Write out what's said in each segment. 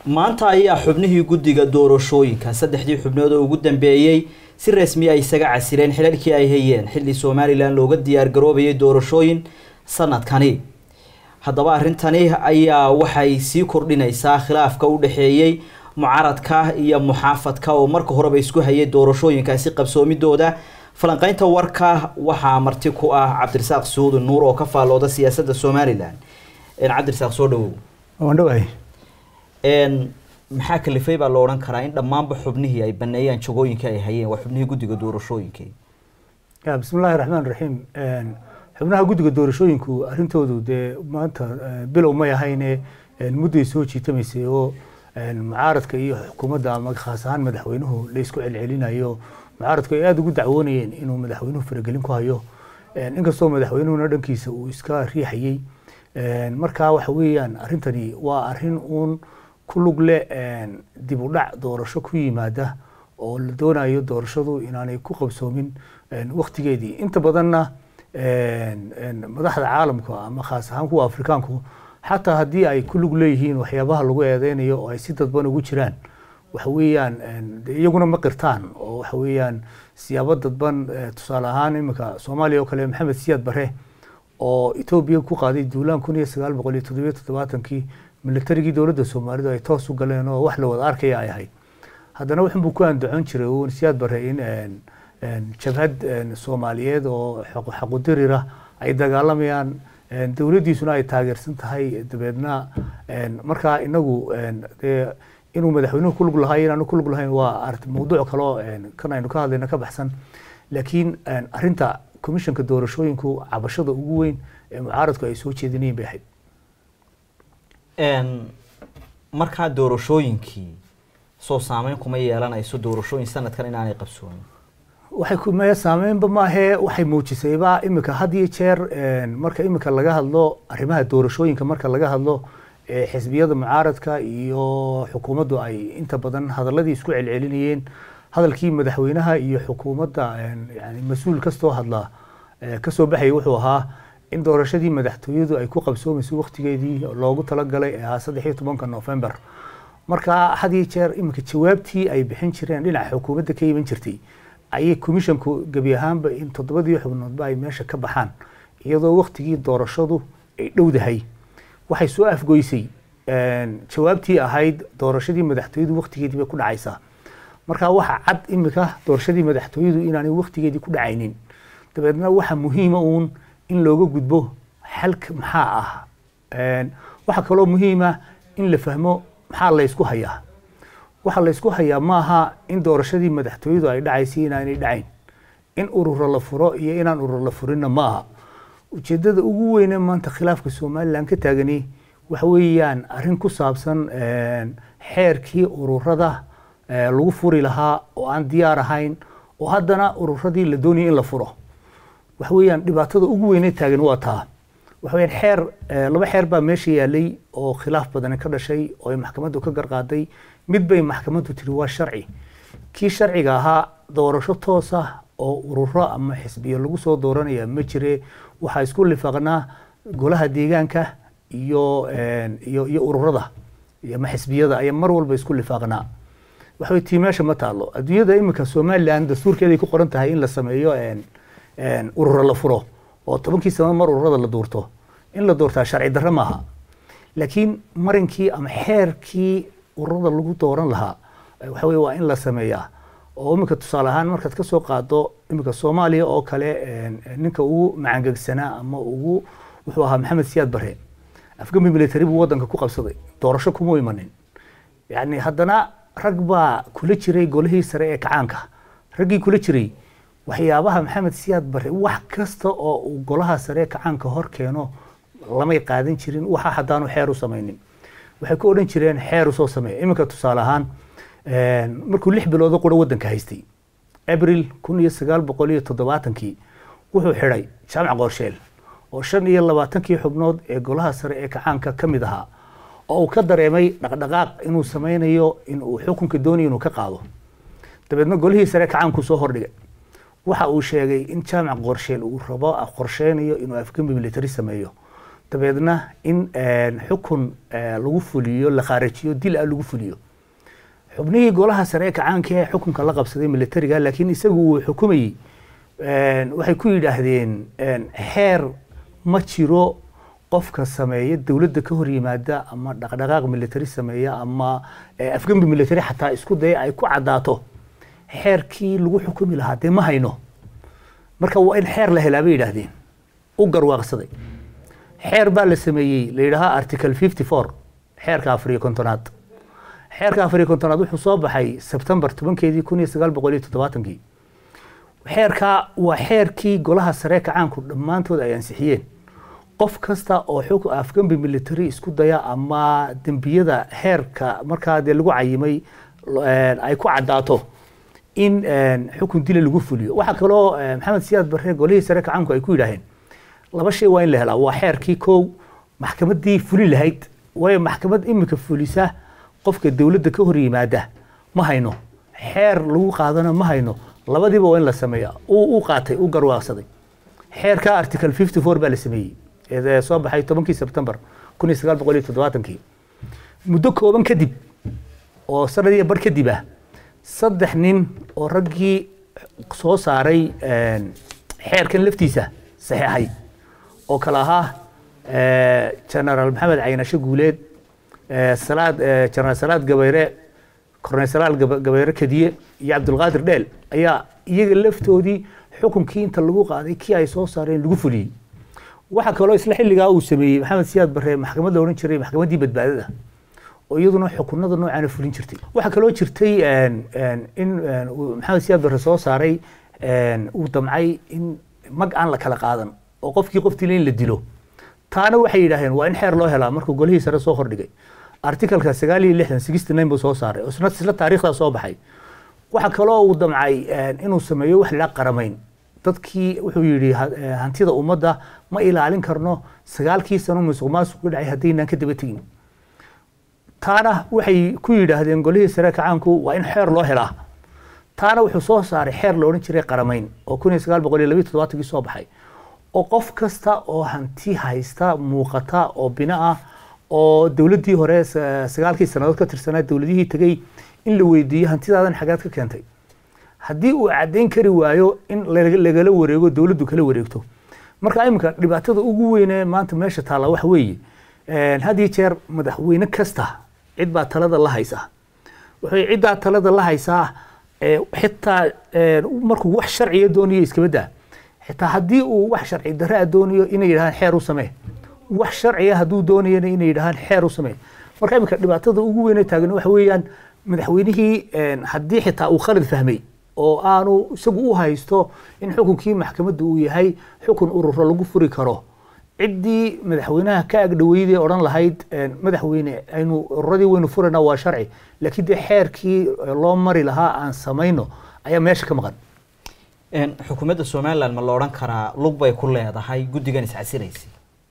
maanta ayaa xubnihii guddiga doorashooyinka saddexdii xubnood oo ugu dambeeyey si rasmi ay isaga casileen xilalkii ay hayeen xilli somalilan looga diyaar garoobayay doorashooyin sanadkani haddaba arrintani ayaa waxay sii kordhinaysaa khilaafka u dhexeeyey mucaaradka iyo muxaafadka oo marka horeba isku hayay doorashooyinkaasi qabsoomidooda falanqeynta warka waxaa marti ku ah cabdirasaaq suudi nuur oo ka faallooda siyaasadda somalilan cabdirasaaq soo dhawow waandhawaay maxaa kalifay baa la odhan karaa in dhammaanba xubnihii ay baneeyaan jagooyinka ay hayeen waa xubnihii guddiga doorashooyinka ya bismi illaahi raxmaan raxiim xubnaha guddiga doorashooyinku arrintoodu dee maanta bilow may ahayne mudday soo jiitamaysay oo mucaaradka iyo xukuumadda ama khaas ahaan madaxweynuhu la isku celcelinayo mucaaradku ay aada ugu dacwoonayeen inuu madaxweynuhu faragelin ku hayo inkastoo madaxweynuhuna dhankiisa uu iska riixayey markaa waxa weeyaan arrintani waa arrin uun ku lug leh dib u dhac doorasho ku yimaada oo la doonayo doorashadu inaanay ku qabsoomin waktigeedii inta badanna madaxda caalamka ama khaas ahaan kuwa afrikaanku xataa haddii ay ku lug leeyihiin waxyaabaha lagu eedeynayo oo ay si dadban ugu jiraan waxa weeyaan iyaguna ma qirtaan oo waxa weeyaan siyaabo dadban tusaale ahaan iminka soomaaliya oo kale maxamed siyaad bare oo etoobiya ku qaaday duulaan kun iyo sagaal boqol iyo toddobiyo toddobaatankii militarigii dowladda soomaalidu ay toos u galeen oo wax la wada arkaya ay ahayd haddana wuxunbuu ku andacon jiray uun siyaad bare in jabhad soomaaliyeed oo xaqudirira ay dagaalamayaan dowladdiisuna ay taageersan tahay dabeedna markaa inagu dee inuu madaxweynuhu kulug lahay inaanu kulug lahayn waa mawduuc kaloo kan aynu ka hadlayna ka baxsan laakiin arrinta commissionka doorashooyinku cabashada ugu weyn ee mucaaradku ay soo jeedinayen bay ahayd markaa doorashooyinkii soo saameyn kuma yeelanayso doorashooyin sanadkan inaanay qabsoonin waxay kumaya saameynba maahee waxay muujisayba imika had iyo jeer marka imika laga hadlo arrimaha doorashooyinka marka laga hadlo xisbiyada mucaaradka iyo xukuumaddu ay inta badan hadaladii isku celcelinayeen hadalkii madaxweynaha iyo xukuumadda yani mas-uul kastoo hadlaa kasoo baxaya wuxuu ahaa in doorashadii madaxtooyadu ay ku qabsoomayso waktigeedii loogu talagalay ee ahaa saddex iyo tobanka november marka had iyo jeer iminka jawaabtii ay bixin jireen dhinaca xukuumadda ka iman jirtay ayay commissionku gebi ahaanba in toddobadii xubnoodba ay meesha ka baxaan iyadoo waktigii doorashadu ay dhowdahay waxay soo afgoysay jawaabtii ahayd doorashadii madaxtooyadu waktigeedii bay ku dhacaysaa marka waxa cad imika doorashadii madaxtooyadu inaanay waktigeedii ku dhacaynin dabeedna waxa muhiima uun in looga gudbo xalka maxaa ah waxaa kaloo muhiima in la fahmo maxaa laysku hayaa waxaa laysku hayaa maaha in doorashadii madaxtooyadu ay dhacaysay inaanay dhacayn in ururo la furo iyo inaan urur la furinna ma aha ujeedada ugu weyne maanta khilaafka somalilan ka taagani waxa weeyaan arrin ku saabsan xeerkii ururada lagu furi lahaa oo aan diyaar ahayn oo haddana ururadii la doonayay in la furo waxa weeyaan dhibaatada ugu weyne taagan waa taa waxa weyaan xeer laba xeer baa meesha yaalay oo khilaaf badani ka dhashay oo ay maxkamaddu ka garqaaday mid bay maxkamaddu tiri waa sharci kii sharciga ahaa doorasho toos ah oo ururo ama xisbiyo lagu soo dooranaya ma jire waxaa isku lifaaqnaa golaha deegaanka iyo iyo iyo ururada ama xisbiyada ayaa mar walba isku lifaaqnaa waxa tii meesha ma taalo adduunyada iminka somaliland dastuurkeeday ku qoran tahay in la sameeyo ururo la furo oo tobankii sano mar ururada la duurto in la doortaa sharci darro maaha laakiin marinkii ama xeerkii ururada lagu dooran lahaa waxa weye waa in la sameeyaa oo iminka tusaale ahaan markaad kasoo qaado iminka soomaaliya oo kale ninka ugu macangegsanaa ama ugu wuxuu ahaa maxamed siyaad bare afgambi military buu wadanka ku qabsaday doorasho kuma imanin yani haddana rag baa kula jiray golihii sare ee kacaanka raggii kula jiray waxyaabaha maxamed siyaad bare wax kasta oo uu golaha sare ee kacaanka hor keeno lamay qaadan jirin waxa haddaanu xeer u samaynin waxay ku odhan jireen xeer usoo sameeya iminka tusaale ahaan markuu lix biloodo qura wadanka haystay abril kun iyo sagaal boqol iyo toddobaatankii wuxuu xidhay jaamac qoorsheel oo shan iyo labaatankii xubnood ee golaha sare ee kacaanka ka mid ahaa oo uu ka dareemay dhaqdhaqaaq inuu sameynayo in uu xukunka doonayo inuu ka qaado dabeedna golihii sare kacaanku soo hordhigay waxa uu sheegay in jaamac qorsheel uu rabo qorsheynayo inuu afgembi military sameeyo dabeedna in xukun lagu fuliyo la khaarajiyo dil ah lagu fuliyo xubnihii golaha sare ee kacaanka ee xukunka la qabsaday militariga laakiin isagu uu xukumayey waxay ku yidhaahdeen xeer ma jiro qofka sameeya dowladda ka hor yimaada ama dhaqdhaqaaq military sameeya ama afgembi military xataa isku daya ay ku caddaato xeerkii lagu xukumi lahaa dee ma hayno marka waa in xeer la helaa bay yidhaahdeen u garwaaqsaday xeer baa la sameeyey la yidhaahaa article fifty four xeerka afariyo kontonaad xeerka afariyo kontonaad wuxuu soo baxay sebtembar tobankeedii kun iyo sagaal boqol iyo toddobaatankii xeerka waa xeerkii golaha sare kacaanku dhammaantood ay ansixiyeen qof kasta oo xog afgambi military isku daya ama dembiyada heerka markaa dee lagu cayimay ay ku caddaato in xukun dila lagu fuliyo waxaa kaloo maxamed siyaad barre golihii sare kacaanku ay ku yidhaaheen laba shay waa in la helaa waa xeerkii kow maxkamaddii fulin lahayd waayo maxkamad imika fulisa qofka dowladda ka hor yimaada ma hayno xeer lagu qaadana ma hayno labadiiba waa in la sameeya u qaatay u garwaaqsaday xeerka article fifty four baa la sameeyey ee soo baxay tobankii sebtembar kun iyo sagaal boqol iyo toddobaatankii muddo kooban kadib oo sanad iyo bar kadib ah saddex nin oo raggii soo saaray xeerkan laftiisa saxeexay oo kale ahaa generaal maxamed caynasho guuleed salaad generaal salaad gabayre korneyl salaal gabayre kadiye iyo cabdulqaadir dheel ayaa iyaga laftoodii xukunkii inta lagu qaaday kii ay soo saareen lagu fuliyey waxaa kaloo isla xilligaa uu sameeyey maxamed siyaad barre maxkamad la odhan jiray maxkamaddii badbaadada oo iyaduna xukunada noocaana fulin jirtay waxaa kaloo jirtay in maxamed siyaad barre soo saaray uu damcay in mag aan la kala qaadan oo qofkii qoftiile in la dilo taana waxay yidhaaheen waa in xeer loo helaa markuu golihii sare soo hordhigay articalka sagaal iyo lixdan sixty nine buu soo saaray oo isna isla taariikhdaa soo baxay waxaa kaloo uu damcay inuu sameeyo wax la qaramayn dadkii wuxuu yidhi hantida ummadda ma ilaalin karno sagaalkii sano musuq maasuq ku dhacay haddaynaan ka daba tegin taana waxay ku yidhaahdeen golihii sare kacaanku waa in xeer loo helaa taana wuxuu soo saaray xeer la odhan jiray qaramayn oo kun iyo sagaal boqol iyo labiyo toddobaatankii soo baxay oo qof kasta oo hanti haysta muuqata oo bina ah oo dowladdii hore sagaalkii sannadood ka tirsanaa dowladihii tegey in la weydiiyo hantidaadan xagaad ka keentay haddii uu caddayn kari waayo in lagala wareego dowladdu kala wareegto marka iminka dhibaatada ugu weyne maanta meesha taalla waxa weeye had iyo jeer madaxweyne kasta cid baa talada la haysaa wuxuu ciddaa talada la haysaa xitaa markuu wax sharciya doonayo iskabadaa xitaa haddii uu wax sharci darraa doonayo inay yidhahaan xeer u samee wax sharciya hadduu doonayana inay yidhahaan xeer u samee marka iminka dhibaatada ugu weyne taagan waxa weeyaan madaxweynihii haddii xitaa uu khalad fahmay oo aanu isagu u haysto in xukunkii maxkamadda uu yahay xukun ururo lagu furi karo ciddii madaxweynaha ka agdhaweyday odhan lahayd madaxweyne aynu ururadii waynu furayna waa sharci laakiin dee xeerkii loo mari lahaa aan samayno ayaa meesha ka maqan xukuumadda somalilan ma la odhan karaa lug bay ku leedahay guddigan iscasiraysay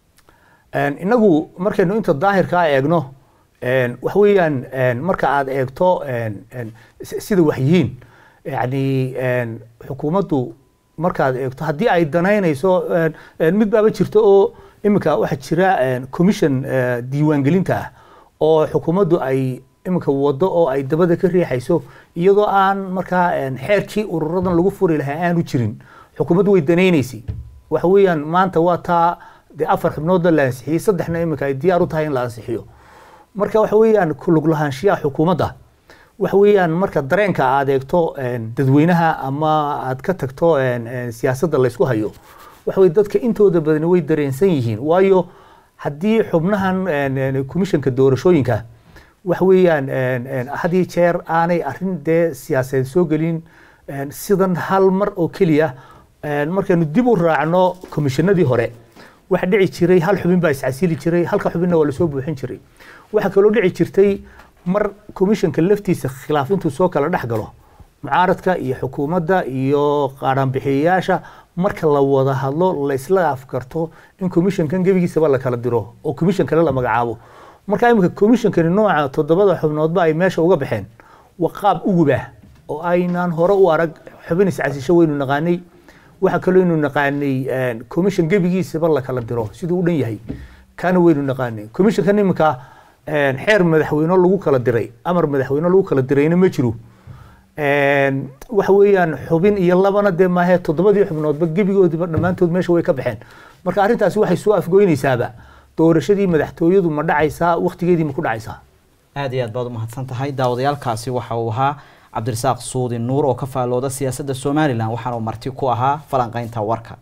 inagu markaynu inta daahirkaa eegno wax weeyaan marka aad eegto sida wax yihiin yani xukuumaddu markaad eegto haddii ay danaynayso mid baaba jirto oo iminka waxaa jira commission diiwaangelinta ah oo xukuumaddu ay iminka wado oo ay dabada ka riixayso iyadoo aan markaa xeerkii ururadan lagu furi lahaa aanu jirin xukuumaddu way danaynaysay waxa weeyaan maanta waa taa dee afar xubnoodna la ansixiyey saddexna iminka ay diyaar u tahay in la ansixiyo marka waxa weeyaan kulug lahaanshiyaha xukuumadda waxa weeyaan marka dareenka aad eegto dadweynaha ama aad ka tagto siyaasadda laysku hayo waxa weye dadka intooda badani way dareensan yihiin waayo haddii xubnahan commissionka doorashooyinka waxa weeyaan had iyo jeer aanay arrin dee siyaasadeed soo gelin sidan hal mar oo keliya markaynu dib u raacno komishanadii hore waxa dhici jiray hal xubin baa iscasili jiray halka xubinna waa lasoo buuxin jiray waxaa kaloo dhici jirtay mar commissionka laftiisa khilaaf intuu soo kala dhex galo mucaaradka iyo xukuumadda iyo qaadhaanbixiyayaasha marka la wada hadlo la isla afkarto in commissionkan gebigiisaba la kala diro oo commission kale la magacaabo marka iminka commissionkani nooca toddobada xubnoodba ay meesha uga baxeen waa qaab ugubah oo aynaan hore u arag xubin iscasisho waynu naqaanay waxaa kaloo ynu naqaanay commission gebigiisaba la kala diro siduu u dhan yahay kaana weynu naqaanay commissionkan iminka xeer madaxweyne lagu kala diray amar madaxweyne lagu kala dirayna ma jiro waxa weeyaan xubin iyo labana dee maahe toddobadii xubnoodba gebigoodiba dhammaantood meesha way ka baxeen marka arrintaasi waxay soo afgoynaysaaba doorashadii madaxtooyadu ma dhacaysaa waktigeedii ma ku dhacaysaa aada iyo aad baad umahadsan tahay daawadayaalkaasi waxa uu ahaa cabdirasaaq suudi nuur oo ka faallooda siyaasadda somalilan waxaana uu marti ku ahaa falanqaynta warka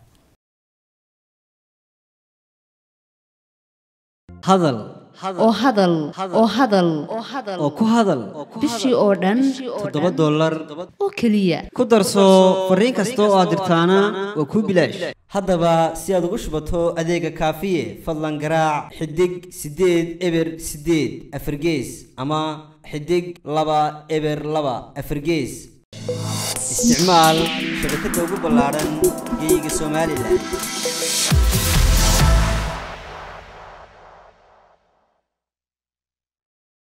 hadal oo hadal oo hadal oo ku hadal bishii oo dhan toddoba dollar oo keliya ku darso fariin kasta oo aad dirtaana waa kuu bilaash haddaba si aad ugu shubato adeega kaafiye fadlan garaac xidig siddeed eber siddeed afargees ama xidig laba eber laba afargees isticmaal shabakadda ugu ballaadhan geeyiga somalilan